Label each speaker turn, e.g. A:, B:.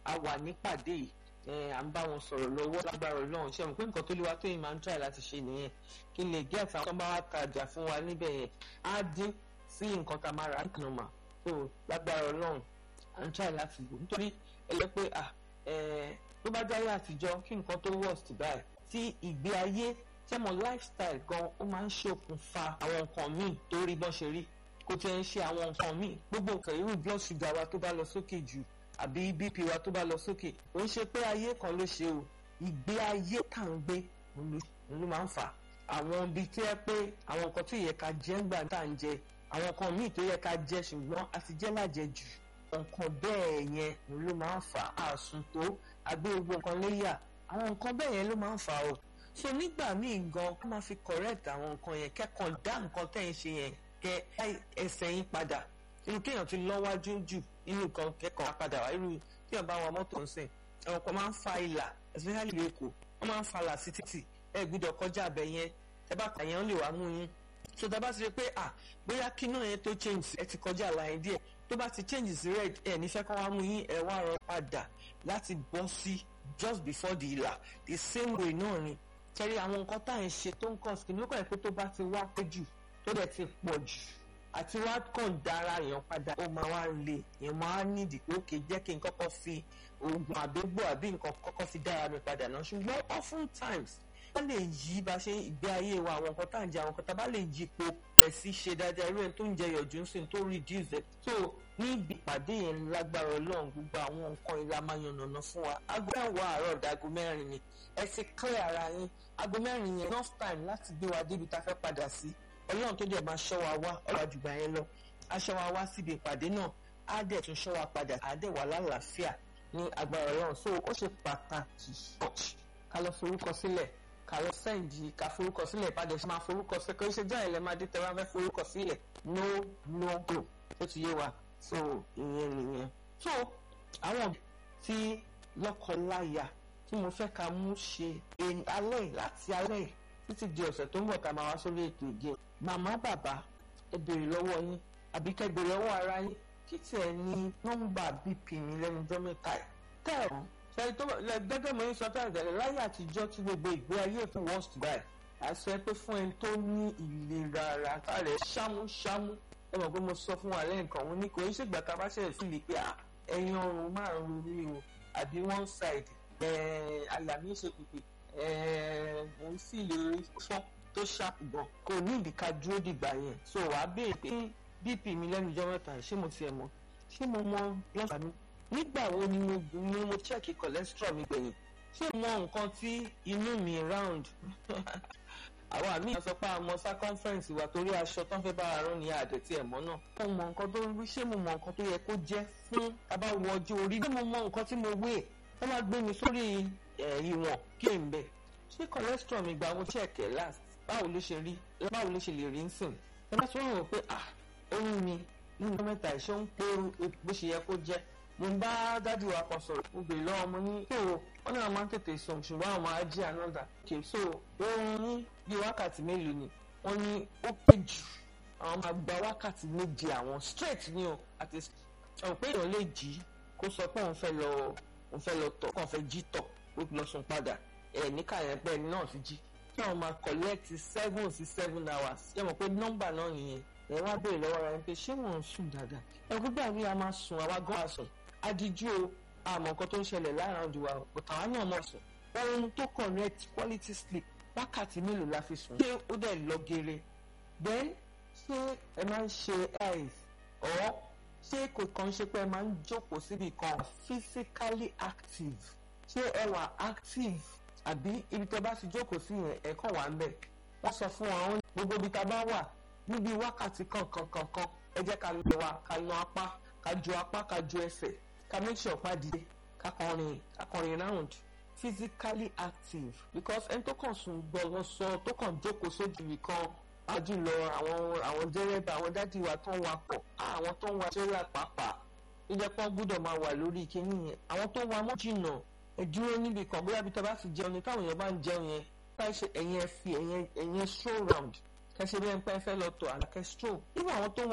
A: a wà nípàdé yìí à ń bá wọn sọ̀rọ̀ lọ́wọ́ lágbára ọlọ́run ṣe mọ̀ pé nǹkan tó lè wá tó yìí máa ń try láti ṣe nìyẹn kí n lè gé àtàwọn tó bá wá tajà fún wa níbẹ̀ yẹn á dín sí nǹkan tá a máa rà nínú mà tó lágbára ọlọ́run à ń try láti lò nítorí ẹ lọ pé tó bá jáyé àtijọ́ kí nǹkan tó worst báyìí tí ìgbé ayé tẹ́mọ̀ lifestyle gan ó máa ń ṣokùnfà àwọn nǹkan míì tó rí bọ́n ṣe rí kò tiẹ̀ ń ṣe àwọn nǹkan míì gbogbo nǹkan irú blood sugar wa tó bá lọ sókè jù àbí bp wa tó bá lọ sókè ó ń ṣe pé ayé kan ló ṣe o ìgbé ayé tá à ń gbé ló máa ń fà àwọn ibi tó yẹ pé àwọn nǹkan tó yẹ ká jẹ ńgbà tá à ń jẹ àwọn nǹkan míì tó yẹ ká jẹ ṣùgbọ́n a ti jẹ́ lájẹjù nǹkan bẹ́ẹ̀ yẹn ló máa ń fà àsùn tó àgbé gbogbo nǹkan léyà àwọn nǹkan bẹ́ẹ̀ yẹn ló máa ń fà o so nígbà míì gan kó máa fi correct àwọn nǹkan yẹn kẹ́kọ̀ọ́ dá nǹkan tẹ́ ń ṣe yẹn kẹ́ ẹsẹ̀ yín padà irú kéèyàn ti lọ́wájú jù nínú nǹkan kẹ́kọ̀ọ́ padà wá irú kéèyàn bá wa mọ́tò ń sìn àwọn kan máa ń fa ìlà especially ìlú èkó wọ́n máa ń fa ìlà sí títì ẹ gbọ́dọ̀ kọjá abẹ yẹn ẹ bá kà yẹn lè wá mú yín so tá a bá ti rí pé à bóyá kí náà yẹn tó change ẹ ti kọjá àlàyé díẹ̀ tó bá ti change sí red ẹ nífẹ̀ẹ́ kọ́ wá mú yín ẹ wá rọ padà láti bọ́ sí just before the ìlà the same way náà ni tẹ́rí àwọn nǹkan tá à ń ṣe tó ń kàn sí lókàn ẹ̀ pé tó bá ti wá pé jù tó dẹ̀ ti pọ̀ jù àti wá kàn dára èèyàn padà ó máa wá le èèyàn máa nídìí pé ókè jẹ́ kí n kọ́kọ́ fi oògùn àdógbò àbí nǹkan kọ́kọ́ fi dára mi padà náà ṣùgbọ́n often times wọ́n lè yí bá ṣe ìgbé ayé wa àwọn nǹkan tá à ń jẹ àwọn nǹkan tá a bá lè yí po ẹ̀ sí ṣe dáadáa irú ẹni tó ń jẹ yọ̀jú ń sìn tó reduce it so níbi ìpàdé yẹn lágbára ọlọ́run gbogbo àwọn nǹkan ìlà máa yànnàná fún wa aago mẹ́wàá àárọ̀ dago mẹ́rin ni ẹ ti clear ara yín aago mẹ́rin yẹn enough time láti gbé wa débi tá a fẹ́ padà sí ọlọ́run tó dẹ̀ máa ṣọ́ wa wá ọ̀rọ̀ àjùgbà yẹn lọ aṣọ wa wá síbi ìpàdé náà á dẹ̀ tún ṣọ́ wa padà á dẹ̀ wà lálàáfíà ní agbára ọlọ́run so ó ṣe pàtàkì ká lọ forúkọ sílẹ̀ ká lọ sẹ́ǹdì ká forúkọ sílẹ̀ ìpàdé ṣe máa forúkọ sílẹ̀ kò ṣe jẹ́ ìlẹ̀ máa dé tẹ́wọ́ fẹ́ forúkọ sílẹ̀ no no go ó ti yé wa so ìyẹn nìyẹn so àwọn tí lọ́kọ-láya tí mo fẹ́ ká mú ṣe alẹ́ láti alẹ́ títí di ọ̀sẹ̀ tó ń bọ̀ ká máa wá sórí ètò ìgé màmá bàbá ẹ béèrè lọ́wọ́ yín àbí kẹ́ béèrè lọ́wọ́ ara yín kí tiẹ̀ ní nọ́mbà bp mi lẹ́nu ọjọ́ mẹ́ta ẹ̀ tẹ́ ẹ̀ wọ́n ṣe tó gẹ́gẹ́ mo ń sọ tẹ́lẹ̀ tẹ́lẹ̀ láyé àtijọ́ tí gbogbo ìgbé ayé fún worst guy àṣẹ pé fún ẹni tó ní ìlera ara kárẹ̀ ṣámúṣámú ẹ mọ̀ pé mo sọ fún wa lẹ́yìn kan mo ní kò ń ṣègbà tá a bá ṣẹlẹ̀ sí mi pé ẹ̀yin ọrùn máa ń ro mí o àbí one side àyà mi ṣe pèpè mo ń sì lè fọ́ tó ṣàpù gan kò ní ìdíkà dúró dìgbà yẹn so wàá béèrè pé bp mi lẹ́nu ọjọ́ mẹ́ta ṣé mo tiẹ̀ mọ̀ ṣé mo mọ lọ́sàá mi nígbà wo ni mo ni mo check cholesterol mi gbẹ̀yìn ṣé mo mọ nǹkan tí inú mi round àwọn àmì sọ pé àmọ́ circumference wa torí aṣọ tán fẹ́ bá arán ní àdẹ̀tí ẹ̀mọ́ náà mo mọ nǹkan tó ń rí ṣé mo mọ nǹkan tó yẹ kó jẹ́ fún abáwọ ọjọ́ orí ṣé mo mọ nǹkan tí mo wé wọ́n máa gbé mi sórí ìwọ̀n kí n bẹ̀ ṣé cholesterol mi gba mo check ẹ̀ last báwo ló ṣe rí báwo ló ṣe lè rí nsìn ẹ bá tún rò pé ah oyún mi nínú mẹ́ta ìṣó ń pé bó ṣe yẹ kó jẹ́ mo bá dádì wa kan sọ̀rọ̀ mo bèrè lọ́wọ́ mo ní tó wọ́n náà máa ń tètè sùn ṣùgbọ́n àwọn máa jí another kì í so oorun ní bíi wákàtí mélòó ni wọ́n ní ó pé jù àwọn máa gba wákàtí méje àwọn straight ni o àti ọ̀hún pé èèyàn lè jí kó sọ pé òun fẹ́ lọ òun fẹ́ lọ tọ̀ kàn fẹ́ jí tọ̀ ó lọ sùn padà ẹ̀ níkà yẹn pẹ́ ẹni náà ti jí kí àwọn máa collect seven sí seven hours yẹ mọ̀ pé nọ́mbà náà nìyẹn ẹ wá béèrè lọ́wọ́ ara ẹni pé ṣé wọ́n ń sùn dáadáa ẹ gbígbà bí a máa sùn àwa gan àsùn adiju o àmọ́ nǹkan tó ń ṣẹlẹ̀ láàrin ọdún wa but àwa náà mọ̀ sùn ohun tó correct quality sleep wákàtí mélòó la fi sùn ṣé ó dẹ̀ lọ geere then ṣé ẹ máa ń ṣe eyes or ṣé kò kàn ṣe pé ẹ máa ń jókòó síbi kan physically active ṣé ẹ wà active àbí ibi tó bá ti jókòó sí yẹn ẹ kàn wá ń bẹ̀ wọ́n sọ fún wa gbogbo ibi tá a bá wà níbi wákàtí kankan kankan ẹ jẹ́ ká lọ wa ká lọ apá ká ju apá ká ju ẹsẹ̀ ká make sure pa dìde ká kọrin ká kọrin round physically active because ẹni tó kàn sùn gbọ́dọ̀ sọ tó kàn jókòó sójú kan àjùlọ àwọn àwọn dẹ́rẹ́bà àwọn dádì wa tó ń wakọ̀ àwọn tó ń wa tẹ́lẹ̀ pàápàá ó jẹ́ pọ́n gbọ́dọ̀ máa wà lórí kíní yẹn àwọn tó ń wa mọ́ jìnnà ẹ dúró níbi kan bóyá bí tẹ́ bá ti jẹun ni táwọn èèyàn bá ń jẹun yẹn báyìí ṣe ẹ̀yìn ẹ fi ẹ̀yìn ẹ̀yìn stroll round kẹsẹ bí ẹ ń pẹ́ fẹ́ lọ tọ̀ àlàkẹ́ stroll nígbà àwọn tó ń